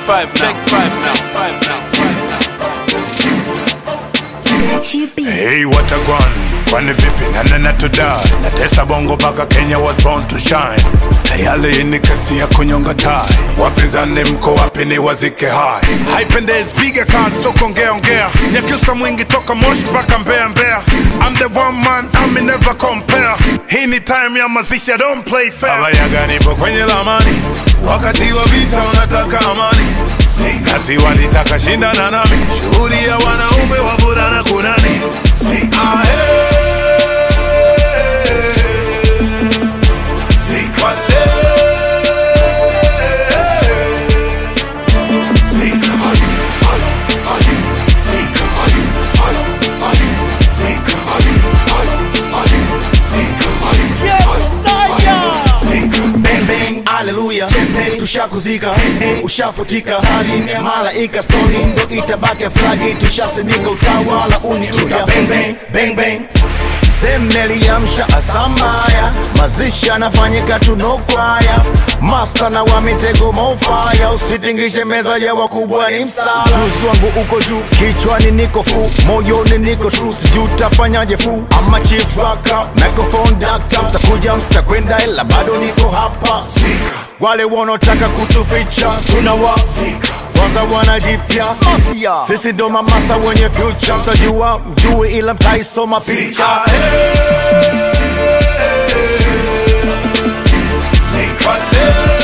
five now. Take five now. Five now. Gachi B. Hey, what a gwan kwani vipi nanena tudai natesa bongo mpaka kenya was born to shine tayale hii ni kesi ya kunyonga tai wapinzani mko wapi ni wazike hai haipendezi piga kazi so kuongea ongea nyakyusa mwingi toka moshi mpaka mbea mbea I'm the one man I'm never compare hii ni time ya mazishi I don't play fair abayaga nipo kwenye lamani wakati wa vita unataka amani si kazi walitaka shindana nami shughuli ya wanaume wavulana kunani si ahe si kwale si kai ai ai si kai ai ai si kai ai ai si kai si kai bang bang haleluya tushakuzika ushafutika saline malaika stori ndo itabaki flagi tushasimika utawala uniuya bang bang bang bang semneliamsha asamaya mazishi anafanyika tunokwaya masta na wa mitego mofaya usitingishe meza ya wakubwa ni msala juzi wangu uko juu kichwani niko fu moyoni niko tru sijuu tafanyaje fu ama chief waka microphone dakta mtakuja mtakwenda ila bado niko hapa wale wanaotaka kutuficha tunawa kwanza wanajipya sisi ndo mamasta wenye future mtajua mjue ila mtaisoma picha Sikwale